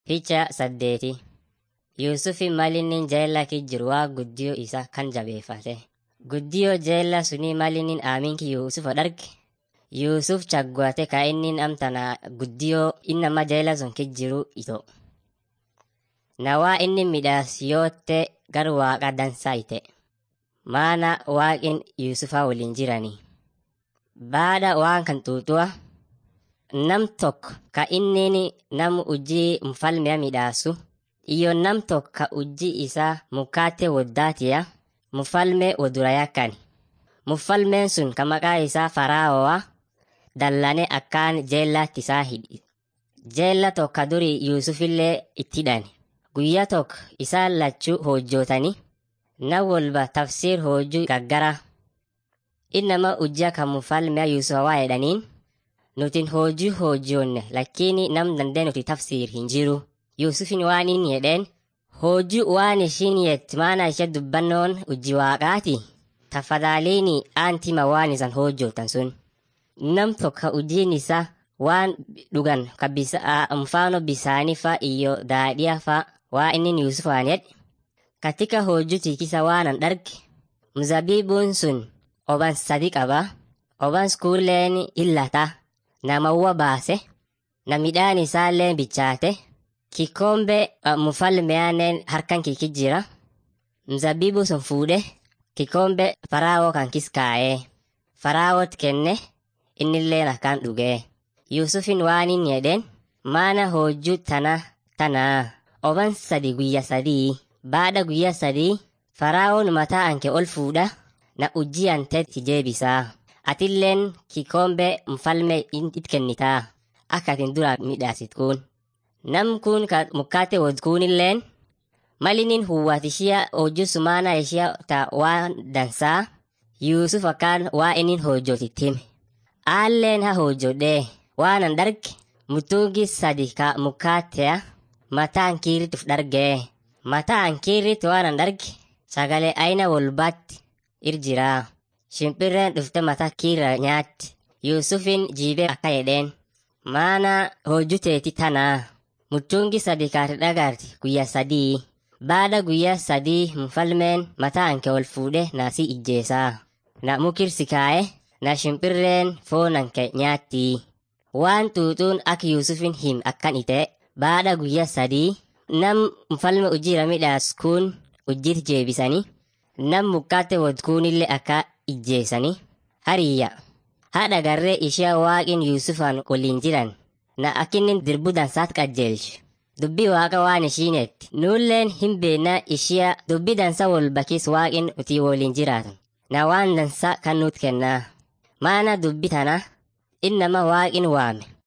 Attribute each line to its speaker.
Speaker 1: Picha saddeeti Yuusufi malinnin jeella jiru waa guddiyoo isa kan jabeeffate. Guddiyoo jeella sunii malinnin aaminki Yuusufa dharge. Yuusuf chagguate ka innin amtana guddiyoo innama jeella sun jiru ito. Na waa inni midhaas yootte gar waaqa dansaa ite. Maana waaqin Yuusufa waliin jiranii. Baada waan kan xuuxu'a nam tokko ka innin nam ujii mfalmea midhaasu iyo nam tokko ka ujii isaa mukaate woddaatiya mfalme wodura yakkani. Mfalmeen sun ka maqaa isaa Fara'oo'a dallane akkaan jeellaatti isaa hidhi. Jeella tokko duri Yuusufillee itti hidhani. Guyyaa tokko isaan lachuu hojjootani na walba tafsiir hojjuu gaggara. Innama ujjaa kan mfalmea Yuusufa waa jedhaniin nutin hojii hojjoonne lakkiini nam dandee nuti tafsiir hin jiru. Yuusufin waan inni jedheen hojii waan ishiin yett maana ishee dubbannoon ujji waaqaati. Tafadhaliini aantima waan isan hojjootan sun. Nam tokko ujiin isaa waan dhugan ka mfano bisaanii fa iyo daadhiya fa waa inni Yuusufaan jedhe. Katika hojii tikisa waanan dharge mzabibuun sun oban sadi qaba. Oban kuulleen illata. Namawwa baase. Na midhaan isaallee bichaate. Kikombe mfalmeyaaneen harkan kiki jira. Mzabibu sun fuudhe kikombe faraawoo kan kis kaa'ee. Faraawot kenne innilleen akkaan dhugee. Yuusufin waan inni jedheen maana hojjuu tana tanaa oban sadi guyya sadii. Baada guyya sadii faraawoon mataa anke ol fuudha na ujjii anteetti jeebisaa. Atilleen kikombe mfalme it kennitaa. Akka atin dura midhaasit kun. Nam kun ka mukkaate wod kunilleen malinin huwwat ishia hojii sumaana ishia ta waan dansaa Yuusuf akkaan waa inin hojjootitti hime. Aalleen ha hojjodhee waanan dharge mutuugi sadi ka mukkaateya mataan kiirrituuf dhargee. Mataan kiirrit waanan dharge sagalee aina walbaatti irjiraa. Shimpirreen dhufte mataa kiirra nyaatti. Yuusufin jiibee akka jedheen. Maana hojjuteeti tanaa. Muchungi sadi kaati dhagaarti guyyaa sadii. Baada guyyaa sadii mfalmeen mataa anke ol fuudhe naasii ijjeesaa. Na mukirsi kaa'e na shimpirreen foon anke nyaatti. Waan xuuxuun akka Yuusufin him akkan ite. Baada guyyaa sadii nam mfalme ujjiira midhaas kun ujjiit jeebisanii. Nam mukkaate wod kunillee akka ijjeesanii. Hariyya. Haadha garree ishee waaqin Yuusufaan waliin jiran. Na akkinnin dirbu dansaat qajeelchu. Dubbii waaqa waan ishiinetti. Nuulleen hin beekna ishee dubbii dansa wal bakis waaqin utii waliin jiraatan. Na waan dansa kan nuut kennaa. Maana dubbii tana innama waaqin waame.